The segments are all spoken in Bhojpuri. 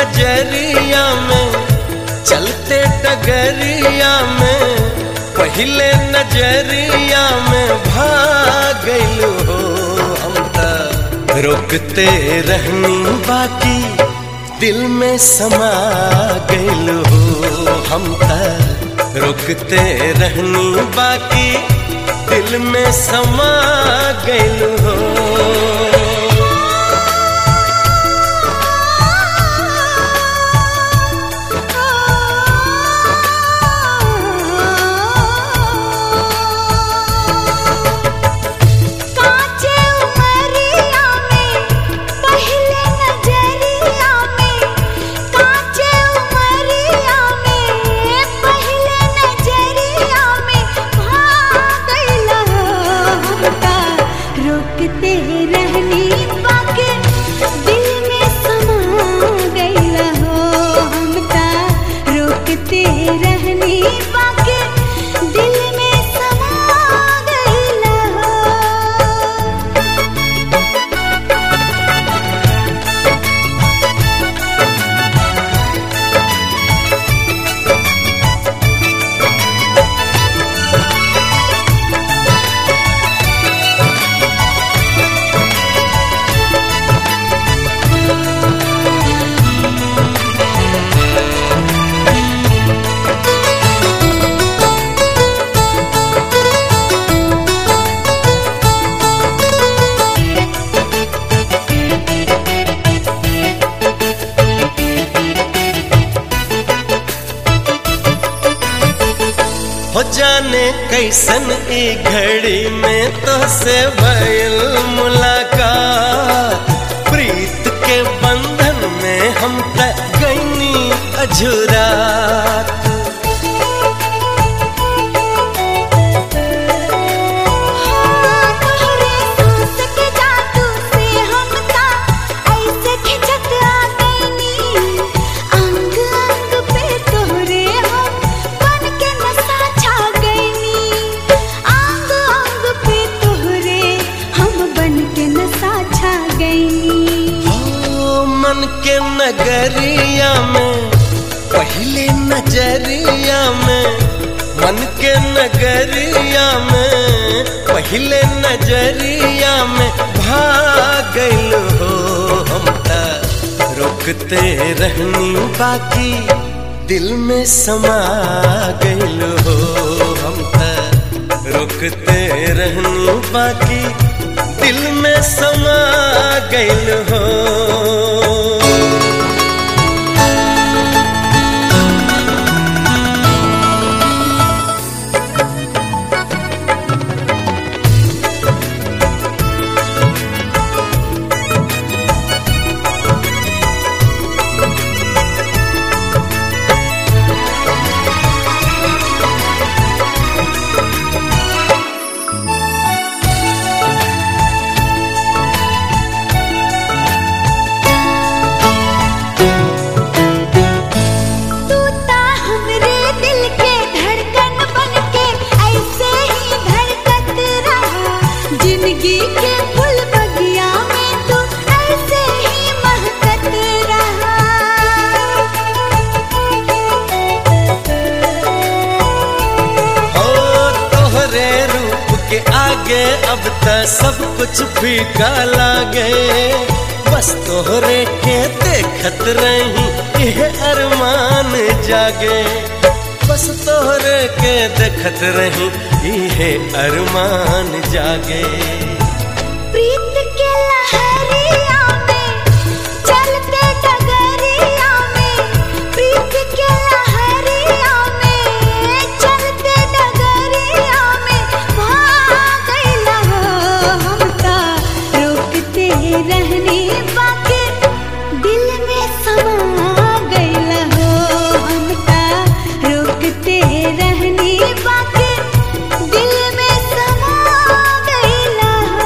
नजरिया में चलते डगरिया में पहले नजरिया में भागल हो हम त रोकते रहनी बाकी दिल में समा गइल हो हम त रोकते रहनी बाकी दिल में समा गइल हो कांचे उमरिया में पहले नजरिया में कांचे उमरिया में पहले नजरिया में भागल हमका रोकते रहनी बाकी दिल में समा गइल हो हमका रोकते रहनी बाकी दिल में समा गइल हो हो जाने कैसन ई घड़ी में तो से भइल मुलाकात प्रीत के बंधन में हम त गईनी अझुरात तोहरे सांस के जादू से हमका ऐसे खिंचत आ गईनी अंग अंग पे तोहरे हम बन के नशा छा गईनी अंग अंग पे तोहरे हम बन के नशा छा गईनी हो मन के नगरिया में पहले नजरिया में मन के नगरिया में पहले नजरिया में भागल हो हम त रोकते रहनी बाकी दिल में समा गइल हो हम त रोकते रहनी बाकी दिल में समा गइल हो तू ता हमरे दिल के धड़कन बन के ऐसे ही धड़कत रहा जिंदगी के फूल बगिया में तू ऐसे ही महकत रहा ओ तोहरे रूप के आगे अब त सब कुछ फीका लागे बस तोहरे के देखत रही यह अरमान जागे बस तोहरे के देखत रही यह अरमान जागे प्रीत के लहरिया में चलते डगरिया में प्रीत के लहरिया में चलते डगरिया में भागल हो हम ता रोकते रहनी बाकी दिल में समा गइल हो हम ता रोकते रहनी बाकी दिल में समा गइल हो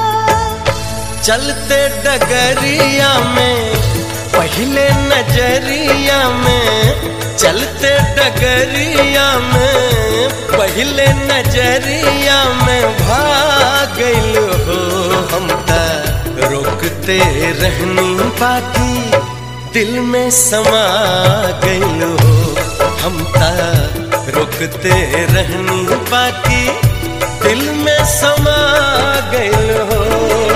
चलते डगरिया में पहले नजरिया में चलते डगरिया में पहले नजरिया में भागल हो हम त रोकते रहनी बाकी दिल में समा गइल हो हम ता रुकते रहनी बाकी दिल में समा गइल हो